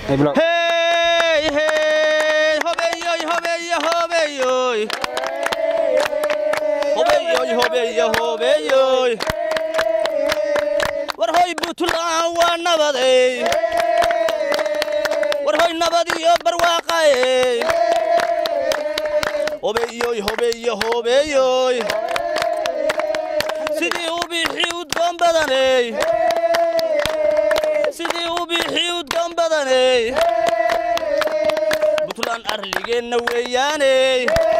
hey hey hobeyoy hobeyo hobeyoy hobeyoy hobeyo hobeyoy war hoy buntland waa nabadey war hoy nabad iyo barwaaqaey hobeyoy hobeyo hobeyoy sidii u bixi udgoon badaney sidii u bixi udgoon badaney buntland arligeenna weeyaaney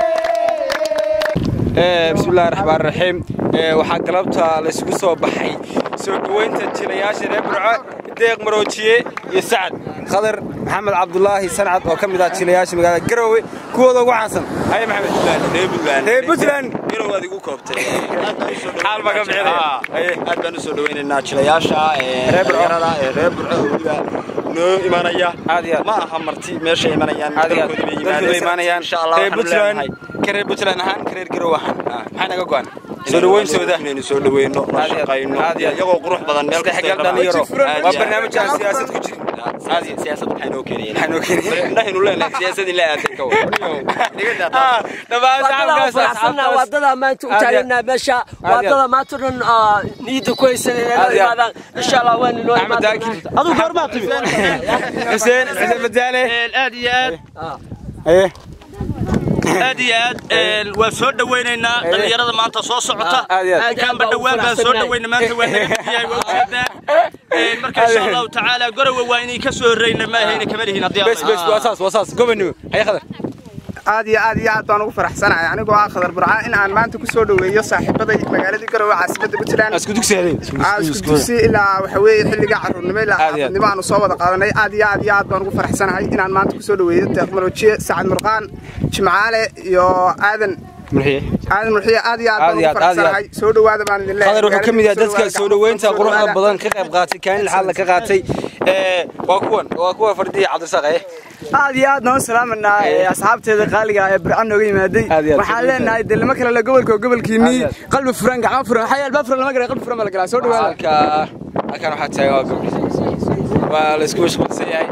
bismillahi raxmaan raxiim waxaa galabta laysugu soo baxay soo dhoweynta jilayaasha reer burco deeq maroojiye iyo sacad khadar maxamed cabdulaahi sancad oo ka mid ah jilayaasha magaalada garowe kuwooda ugu caansan haye maxamed reer puntland garowaad igu koobtay xaal baa ka bixinaya haye aad baan u soo dhawaynaynaa jilayaasha Reer Burco. dhalinyarada ee reer burco oo weliba noo imanaya Aad iyo aad. ma aha marti meesha imanayaan aad iyo aad dalkoodii bay dadku bay imaanayaan insha allah reer waxaanu leenahay puntland ka reer puntland ahaan ka reer garowe ahaan maxaa naga go'an soo dhoweyntooda inaynu soo dhaweyno la Aad iyo aad. shaqayno Aad iyo aad. iyagoo qurux badan meel kasta isdhexgal dhalinyaro waa barnaamij aan siyaasad ku jirin aad iyo siyaasad waxay noo keenayeen Waxay noo keenayeen. indhahaynu leenahay siyaasad in la aaday ka Ah, dhammaan wadada shacabkaas faraxsanna asxaabtaas wadada maanta u Aad iyo- taaganaa meesha wadada maanta dhan ah, niyadda ku haysan inay Aad la iyo- imaadaan insha allah waan inoo Axmed Daakir. aduu goormaa timid xuseen xuseen badaale aad iyo aad haye aad iyo aad een, waan soo dhawaynaynaa dhalinyarada maanta soo socota Aad iyo aad. halkaanba dhawaan baan soo dhawayna maanta waa naga diyaay waa ujeedaan Een, marka insha allahu tacaala gorowe waa inay ka soo horreyna ma ahayna kama lihin haddii bes bes waa saas waa saas gobonimo haye khadar aad iyo aad iyo aad baan ugu faraxsanahay anigoo ah khadar burca in aan maanta ku soo dhoweeyo saaxiibaday magaaladii garowe caasimadda puntland isku dugsi habeen Aa, isku dugsi ilaa waxa weeye xilliga carruurnimo ilaa Aad iyo aad. xaafadnimo aanu soo wada qaadanay aad iyo aad iyo aad baan ugu faraxsanahay inaan maanta ku soo dhoweeyo teknolojiye sacad murqaan jimcaale iyo aadan murxiye aadan murxiye aad iyo aad Aad baan iyo ugu aad, aad iyo aad. faraxsanahay soo dhowaada baan idin leeyahay khadar wuxuu ka mid yahay dadka Magaalada soo dhoweynta soo quruxda dhowaada. badan ka qayb qaatay kaalin xaal ka qaatay ee waa kuwan waa kuwa fardhiya cabdirasaaq eh aad iyo aad noo salaamanaa ee asxaabteeda qaaliga ee burcan nooga yimaaday Aad iyo aad. waxaan leenahay dee lama kale la gobolka oo gobolkiinii Aad iyo qalbi furan gacmo furan waxaa yaal baa furan lama gara qalbi furan baa la galaa soo dhawaada halka halkan waxaa taagan waa gabdhi waa la isku mashquulsan yahay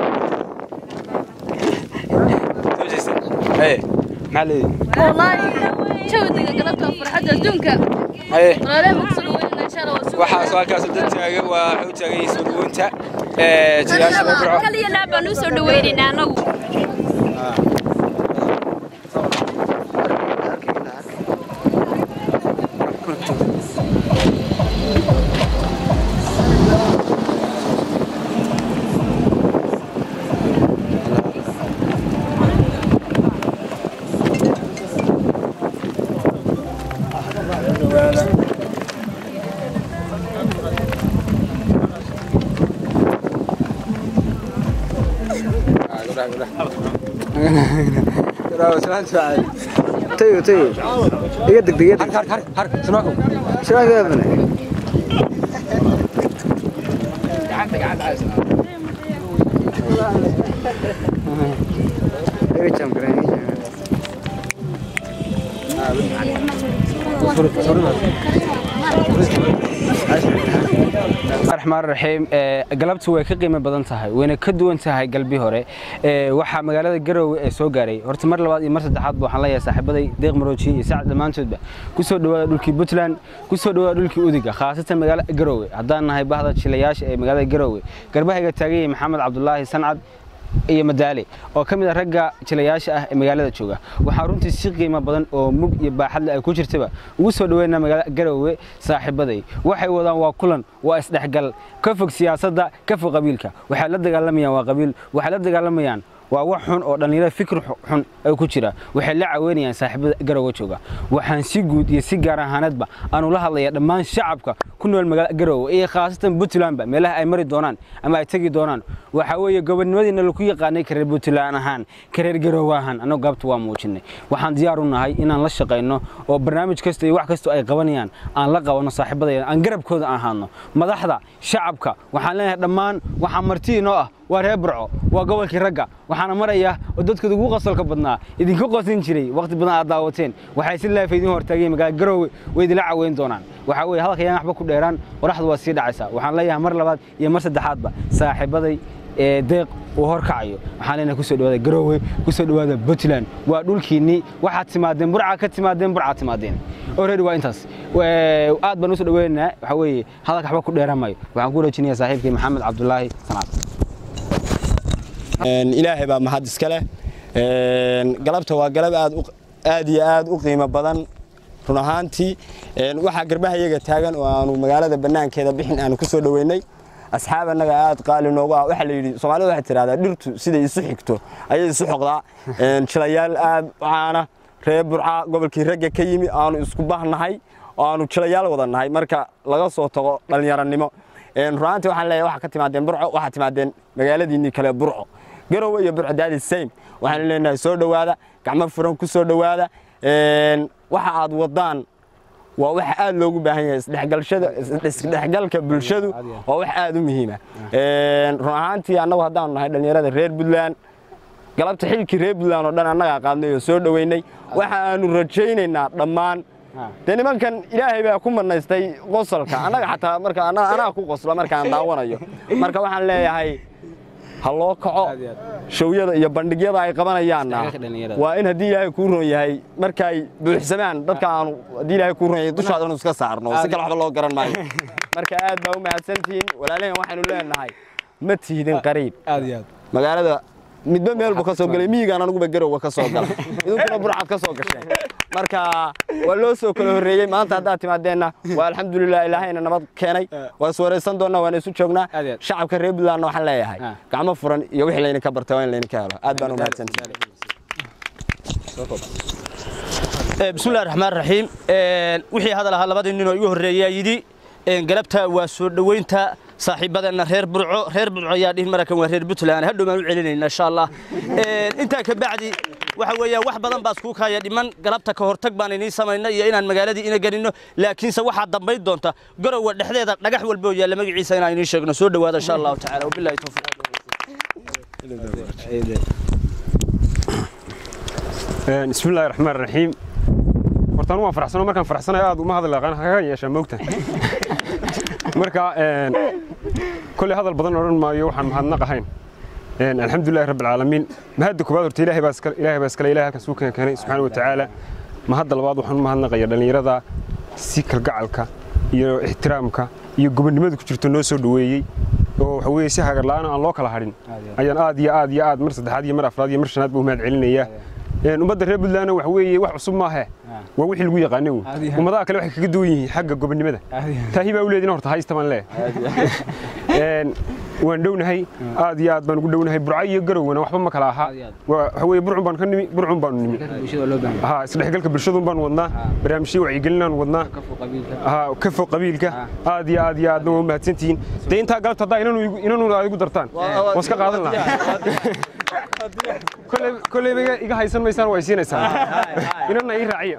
soo jeesta haye maxaa leedahay والله جودك قلبتها فرحتها دونك haye ولا مقصود وين ان شاء الله وسوق waxaas halkaas dad taagan waa wuxuu taagan yahay soo dhoweynta ee jilaasha reer burco kaliya laabaa nuu soo dhaweynayna anagu tayo tayo iga degdeg iga har har har sunaako degdeg iga jam garan iga jam raxmaan raxiim galabtu way ka qiimo badan tahay wayna ka duwan tahay galbi hore Ee, waxaa magaalada garowe ee soo gaaray horta mar labaad iyo mar saddexaad ba waxaan leeyahay saaxiibaday deeq marooji iyo sacad dhammaantoodba ku soo dhawaada dhulkii puntland ku soo dhawaada dhulkii udiga khaasatan magaalada garowe haddaan nahay bahda jilayaasha ee magaalada garowe garbahayga taagan yahay maxamed cabdulaahi sancad iyo madaale oo ka mid ah ragga jilayaasha ah ee magaalada jooga waxaa runtii si qiimo badan oo mug iyo baaxadle ay ku jirtaba ugu soo dhaweynaa magaalada garowe saaxiibaday waxay wadaan waa kulan waa isdhexgal ka fog siyaasadda ka fog qabiilka waxay la dagaalamayaan waa qabiil waxay la dagaalamayaan waa wax xun oo dhallinyarada fikir xun ay ku jira waxay la caweynayaan saaxiibada garowe jooga waxaan si guud iyo si gaar ahaaneedba aanu la hadlayaa dhammaan shacabka ku nool magaalada garowe iyo khaasatan puntlandba meelaha ay mari doonaan ama ay tegi doonaan waxaa weeye gobonimadiina lagu yaqaanay kareer puntland ahaan kareer garowe ahaan annagu gaabta waa muujinay waxaan diyaar u nahay inaan la shaqayno oo barnaamij kasta iyo wax kasta ay qabanayaan aan la qabanno saaxiibadayda aan garabkooda aan ahaano madaxda shacabka waxaan leenahay dhammaan waxaa marti inoo ah waa reer burco waa gobolkii ragga waxaana maraya oo dadkooda ugu qosolka badnaa idinka qosin jiray waqti badan aad daawateen waxay si laafa idin hortaageen magaalada garowe way idinla caweyn doonaan waxaa weeye hadalka yaan waxba ku dheeraan qoraxdu waa sii dhacaysaa waxaan leeyahay mar labaad iyo mar saddexaadba saaxiibaday ee deeq uu horkacayo waxaan leenahay kusoo dhawaada garoowe kusoo dhawaada puntland waa dhulkiinnii waxaad timaadeen burca ka timaadeen burcaad timaadeen already waa intaas aad baan usoo dhaweynaynaa waxaa weeye hadalka waxba ku dheeramayo waxaan ku wareejinayaa saaxiibkii maxamed cabdulaahi sanaad ilaahay baa mahad iska leh galabta waa galab aad aad iyo aad u qiimo badan run ahaantii waxaa garbaha iyaga taagan oo aanu magaalada bannaankeeda bixin aanu ku soo dhoweynay asxaab annaga aad qaali noogu ah waxaa la yidhi soomaalida waxay tidhahdaa dhirtu siday isu xigto ayay isu xoqdaa jilayaal aad u caana reer burca gobolkii ragga ka yimi aanu isku bahnahay oo aanu jilayaal wada nahay marka laga soo tago dhallinyaranimo runaantii waxaan leeyahay waxaa ka timaadeen burco waxaa timaadeen magaaladiinnii kale burco garowe iyo burco daadi same waxaan leenahay soo dhowaada gacmo furan ku soo dhowaada waxa aad wadaan waa wax aad loogu baahan yahay isdhexgalka bulshadu waa wax aad u muhiima run ahaantii annagu haddaanu nahay dhallinyarada reer puntland galabta xilkii reer puntland oo dhan annagaa qaadnay oo soo dhoweynay waxa aanu rajaynaynaa dhammaan dee nimankan ilaahay baa ku manaystay qosolka annaga xataa marka anaa ku qosla markaan daawanayo marka waxaan leeyahay ha loo kaco showyada iyo bandhigyada ay qabanayaanna waa in haddii ilaahay kuu ron yahay markay buuxsamaan dadka aanu haddii ilaahay kuu ron yahay dushaada inu iska saarno si kale waxba loo garan maayo marka aad baa u mahadsantihiin walaalahan waxaynu leenahay ma tihdin qariib magaalada midba meel buu ka soo galay miyigaan anuguba garowa ka soo galay idinkuna burcad ka soo gasheen marka waa loo soo kala horreeyey maanta haddaad timaadeenna waa alxamdulilah ilaahayna nabad keenay waa is waraysan doonnaa waana isu joognaa shacabka reer puntlandna waxaan leeyahay gacmo furan iyo wixii laydinka bartay waa in laydinka helo aad baan u mahadsantihin bismillahi raxmaan raxiim wixii hadal ahaa labadii nin oo igu horreeyaa yidhi galabta waa soo dhoweynta saaxiibadeenna reer burco reer burco ayaa dhihin marakan waa reer puntland hadhow baan u celinayna insha allah intaa ka bacdi waxa weeyaan wax badan baa isku kaya dhiman galabta ka hortag baan inii samayna iyo inaan magaaladii ina gelinno laakiinse waxaa dambayn doonta garowa dhexdeeda dhagax walba oo yaalla magaciisa inaan inii sheegno soo dhowaada insha allahu tacaala wabillahi tawfiiq بسم الله الرحمن الرحيم hortaan waan faraxsano markaan faraxsanayo aad uma hadal aqaan kaga yeeshaa moogta marka kolley hadal badan odhan maayo waxaan mahadnaq ahayn alxamdulillahi rabbi alcaalamiin mahadda koowaad horta ilaahay baa iskale ilaahay baa iskale ilaahay halkan suu keenay subxaana wa tacaala mahadda labaad waxaan u mahadnaqaya dhallinyarada si kalgacalka iyo ixtiraamka iyo gobonnimada ku jirto noo soo dhoweeyey oo waxa weeye si hagar la'aan aan loo kala hadhin ayaan aad iyo aad iyo aad mar saddexaad iyo mar afraad iyo mar shanaad buu mahad celinayaa ummadda reer puntlandna waxa weeye wax cusub maahe waa wixii lagu yaqaanay uu ummadaha kale waxay kaga duwan yihiin xagga gobonnimada taahi baa u leedin horta haysta baan leeyahay waan dhownahay aad iyo aad baan ugu dhownahay burca iyo garowna waxba ma kala aha waxa weeye burcun baan ka nimi burcun baanu nimi ha isdhexgalka bulshadun baan wadnaa barnaamijyo wacyigelinaan wadnaa ha ka fog qabiilka aad iyo aad iyo aadna waa mahadsantihiin dee intaa galabta haddaa inanu aad igu dartaan waan iska qaadan lahaa kolleyba iga haysan maysaan waa isiinaysaan inana ii raaciya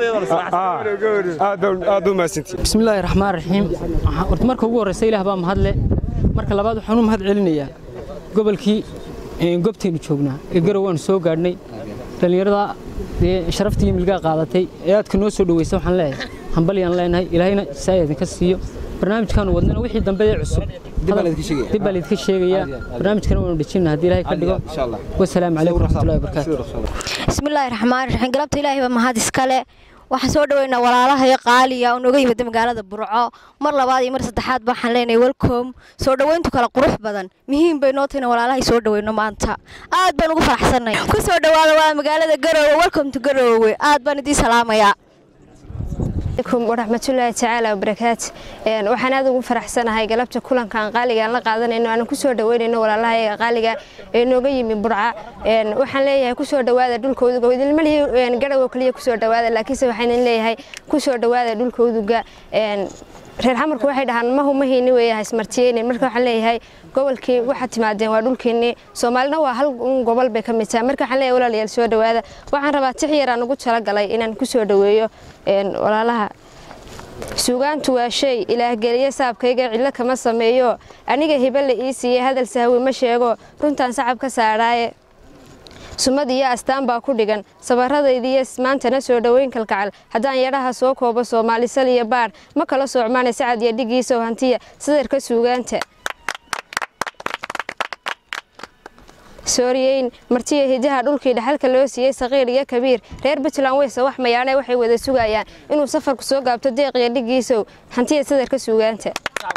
aad u mahadsantihiin بسم الله الرحمن الرحيم horta marka ugu horeysa ilaah baa mahadle marka labaad waxaan u mahad celinayaa gobolkii goobteenu joognaa ee garow waan soo gaadhnay dhallinyarada dee sharaftii iyo milgaa qaadatay ee aadka noo soo dhaweysa waxaan leeyahay hambalyaan leenahay ilaahayna saa idinka siiyo barnaamijkaanu wadnana wixii dambe ee cusub dib baa laydinka sheegayaa barnaamijkana waanu dhejinna haddii ilaahay ka dhigo wasalaamu calaykum waraxmatullahi wabarakaatu bismillaahi raxmaani raxiim galabta ilaahay baa mahad iskale waxaan soo dhaweynaa walaalaha iyo qaaliya oo nooga yimida magaalada burco mar labaad iyo mar saddexaad waxaan leenahay welcom soo dhaweyntu kale qurux badan muhiim bay noo tahay in walaalahay soo dhaweyno maanta aad baan ugu faraxsanay ku soo dhawaada waa magaalada garoowe welcome to garoowe aad baan idiin salaamayaa waraxmatullaahi tacaala wabarakaatu waxaan aad ugu faraxsanahay galabta kulankan qaaliga aan la qaadanayno aan kusoo dhaweynayno walaalaha qaaliga ee nooga yimi burca waxaan leeyahay kusoo dhawaada dhulkooduga idinmalihi garowo kaliya kusoo dhawaada laakiinse waxaan leeyahay kusoo dhawaada dhulkooduga reer xamarku waxay dhahaan mahu mahayni weeyahay ismartiyeynin marka waxaan leeyahay gobolkii waxaad timaadeen waa dhulkiinii soomaalina waa hal gobol bay ka mid tahay marka waxaan leeyahay walaalayaal soo dhawaada waxaan rabaa tix yaraan ugu talagalay inaan kusoo dhaweeyo walaalaha suugaantu waa shay ilaahgeliye saabkayga cidlo kama sameeyo aniga hibe la ii siiyey hadal sahwi ma sheego runtaan sacab ka saadhaaye sumad iyo astaan baa ku dhigan sabaradaydiiyo maantana soo dhoweyn kalkacal haddaan yadhaha soo koobo soomaalisal iyo baadh ma kala soocmaana sacad iyo dhigiisow hantiya sadarka suugaanta sooriyeyn martiya hidaha dhulkii dhaxalka loo siiyey saqiir iyo kabiir reer puntland weyse wax mayaane waxay wada sugayaan inuu safarku soo gaabto deeq iyo dhigiisow hantiya sadarka suugaanta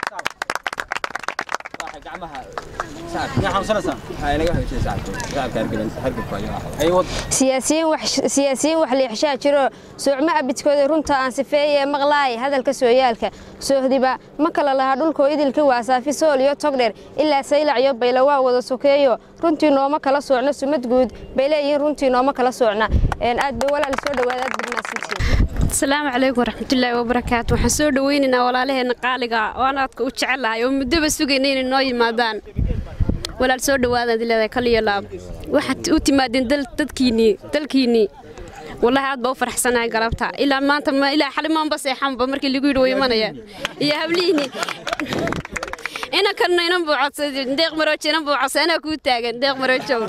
siyaasiyiin wax liixshaa jiro soocmo abidkooda runta aan sifeeye maqlaay hadalka sooyaalka soohdiba ma kala lahaa dhulkoo idilka waasaafi sool iyo togdher ilaa saylac iyo baylo waa wada sokeeyo runtii nooma kala soocno sumad guud bay leeyihiin runtii nooma kala soocna aad bay walaal soo dhawaada aad badnaasantiin asalaamu calaykum waraxmatullaahi wabarakaatu waxaan soo dhaweynaynaa walaalaheenna qaaliga oo aan aadka u jecelahay oo muddaba sugayna inay noo yimaadaan walaal soo dhawaadaad leedahay kaliyo laab waxaad u timaadeen dadkiinnii dalkiinnii wallaahi aad baa u faraxsanahay galabta ilaa maanta ilaa xalimaanba seexanba markii lagu yidhi way imanayaan iyo hablihiinni inankanna inan buu codsaday deeq maroojo inan buu codsaday anaa kuu taagan deeq maroojow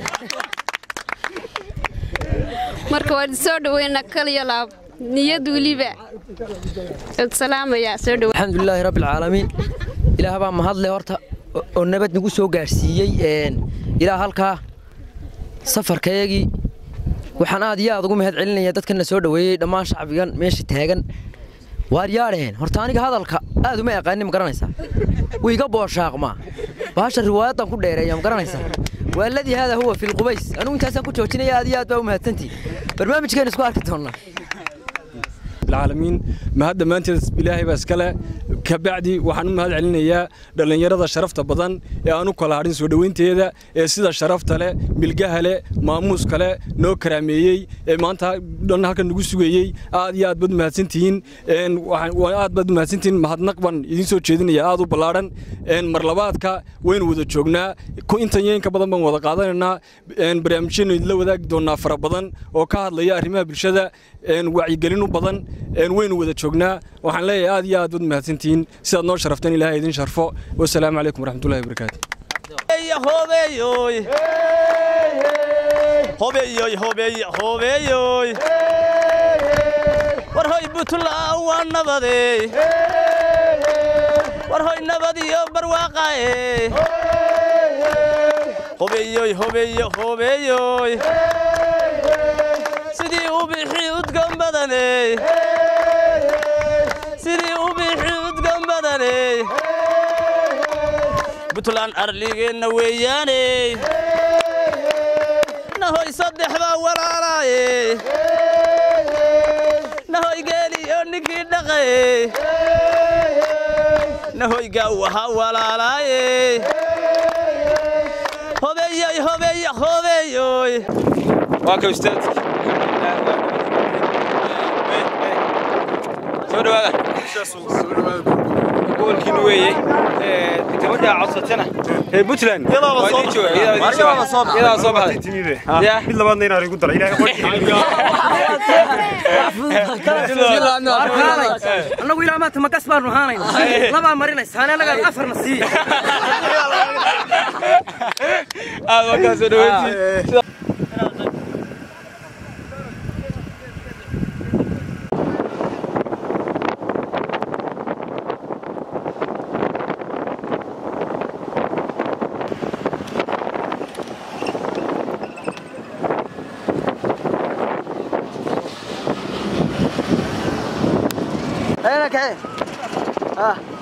marka waan soo dhaweynaa kaliyo laab niyad weliba salaamaya soo dhawe alxamdulilaahi rabbi alcaalamiin ilaah baa mahadle horta oo nabad nagu soo gaarsiiyey ilaa halkaa safarkayagii waxaan aad iyo aad ugu mahad celinaya dadkana soo dhoweeyey dhammaan shacbigan meesha taagan waar yaadheen horta aniga hadalka aad uma aqaanin ma garanaysaa wiiga booshaaqmaa baasha riwaayadan ku dheereeya ma garanaysaa waaladii haada huwa filqubays anugu intaasaan ku joojinaya aad iyo aad baa u mahadsantihi barnaamijkeena isku arki doonnaa العالمين ما هذا ما أنت إلهي بس كلا كبعدي وحنو ما هذا علينا يا دلنا يرى شرفت بدن يا أنو كلا هارين سودوين تيدا سيدا شرفت له بالجهة له ماموس كلا نو كراميي ما أنت دلنا هكذا نقول سويي عاد يا بد ما سنتين إن وعاد بد ما سنتين ما هاد نقبل يدين سو تشيدين يا عادو بلارن إن مرلبات كا وين وذا شغنا كو إنت ين كبدن بن وذا قادنا إن برامجين اللي وذا دونا فر بدن وكهاد ليا رمى بالشدة إن وعي قلنا بدن إن وين وذا شغنا وحن لي عاد يا بد ما سنتين سيد نور شرفتني لها يدين شرفه والسلام عليكم ورحمة الله وبركاته hobeeyoy hobeeyoy hobeey hobeeyoy war hoy buntland waa nabadey war hoy nabad iyo barwaaqae hobeeyoy hobeeyo hobeeyoy sidii u bixi udgan badaney sidii u bixi udgan badaney buntland arligeenna weeyaane nahoy saddex baa walaalaaye nahoy geeliyo ninkii dhaqaye nahoy gaawaha walaalaaye hobeeyoy hobeeyo hobeeyoy waa ka ustaad soo dhawaada gobolkiina weeye gabadha codsatana ee puntland iyadaa soo baxday mid labaadna inaan igu dara annagu ilaa maanta magas baanu ahaanayna labaa marinaysaane annagaan afarna sii aad waa kaa soo dhaweyntii هنا كعين ها